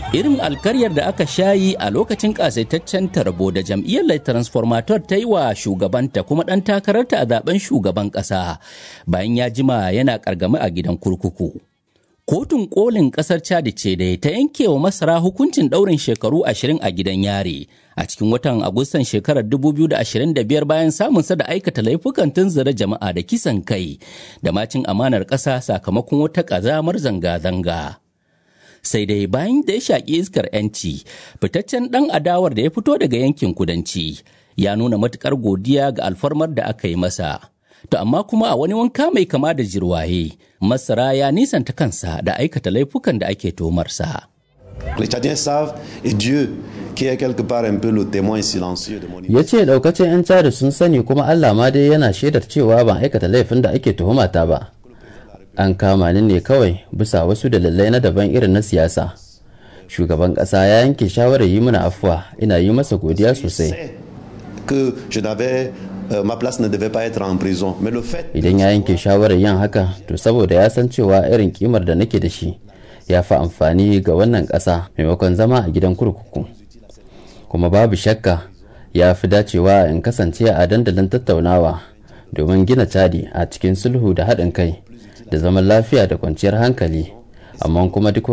irin alkaryar da aka shayi a lokacin kasaitaccen tarbo da jam'iyyar lai transformator ta yi wa shugabanta kuma ɗan takararta a zaben shugaban ƙasa bayan ya jima yana ƙargami a gidan kurkuku. Kotun kolin ƙasar Chad ce da ta yanke wa masara hukuncin ɗaurin shekaru ashirin a gidan yare a cikin watan Agustan shekarar 2025 bayan samunsa da aikata laifukan tunzura jama'a da kisan kai da macin amanar ƙasa sakamakon wata ƙazamar zanga-zanga. sai dai bayan da ya shaƙi iskar 'yanci fitaccen ɗan adawar da ya fito daga yankin kudanci ya nuna matuƙar godiya ga alfarmar da aka yi masa to amma kuma a wani wanka mai kama da jirwaye masara ya nisanta kansa da aikata laifukan da ake tomarsa. Les Tchadiens savent et Dieu qui est quelque part un peu le témoin silencieux de mon ya ce daukacin 'yan cari sun sani kuma allah ma dai yana shaidar cewa ban aikata laifin da ake tuhumata ba an kama ni ne kawai bisa wasu dalilai na daban irin na siyasa shugaban ƙasa ya yanke shawarar yi mana afuwa ina yi masa godiya sosai que je n'avais euh, ma place ne devait pas être en prison mais le fait idan ya yanke shawarar yin haka to saboda ya san cewa irin kimar da nake da shi ya fi amfani ga wannan ƙasa maimakon zama a gidan kurkuku kuma babu shakka ya fi dacewa in kasance a dandalin tattaunawa domin gina cadi a cikin sulhu da haɗin kai da zaman lafiya da kwanciyar hankali amma kuma duk